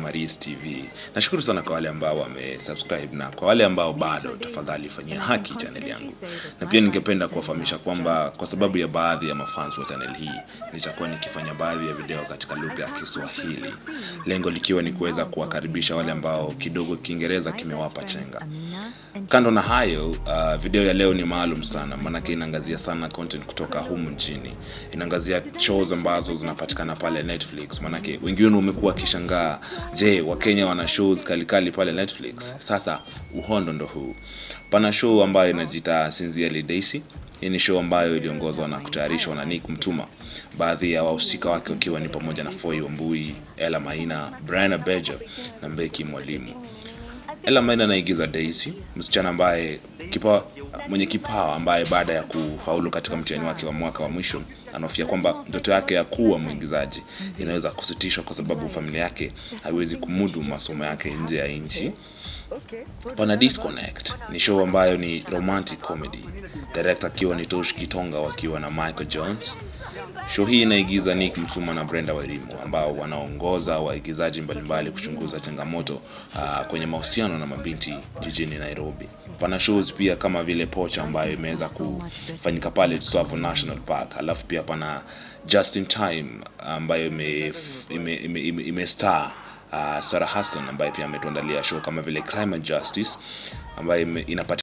Maris TV. Nashukuru sana kwa wale ambao wamesubscribe na kwa wale ambao bado, tafadhali fanyia haki channel yangu. Na pia ningependa kuwafahamisha kwamba kwa sababu ya baadhi ya mafans wa channel hii, nitakuwa nikifanya baadhi ya video katika lugha ya Kiswahili, lengo likiwa ni kuweza kuwakaribisha wale ambao kidogo Kiingereza kimewapa chenga. Kando na hayo, uh, video ya leo ni maalum sana, maanake inaangazia sana content kutoka humu nchini. Inaangazia shows ambazo zinapatikana pale Netflix, maanake wengi wenu umekuwa wakishangaa, je, Wakenya wana shows kalikali pale Netflix? Sasa uhondo ndo huu. Pana show ambayo inajiita Sincerely Daisy. Hii ni show ambayo iliongozwa na kutayarishwa na Nick Mtuma, baadhi ya wahusika wake wakiwa ni pamoja na Foi Wambui, Ella Maina, Brian Abeja na Mbeki Mwalimu. Ella Maina anaigiza Daisy, msichana ambaye kipa, mwenye kipawa ambaye baada ya kufaulu katika mtihani wake wa mwaka wa mwisho anahofia kwamba ndoto yake ya kuwa mwigizaji inaweza kusitishwa kwa sababu familia yake haiwezi kumudu masomo yake nje ya nchi. Pana Disconnect ni show ambayo ni romantic comedy, director akiwa ni Tosh Kitonga wakiwa na Michael Jones. Show hii inaigiza Nick Msuma na Brenda Wairimu ambao wanaongoza waigizaji mbalimbali kuchunguza changamoto uh, kwenye mahusiano na mabinti jijini Nairobi. Pana shows pia kama vile Pocha ambayo imeweza kufanyika pale Tsavo National Park, alafu pia pana Just in Time ambayo ime, ime, ime, ime, ime star uh, Sarah Hassan ambaye pia ametuandalia show kama vile Crime and Justice ambayo ime- inapatikana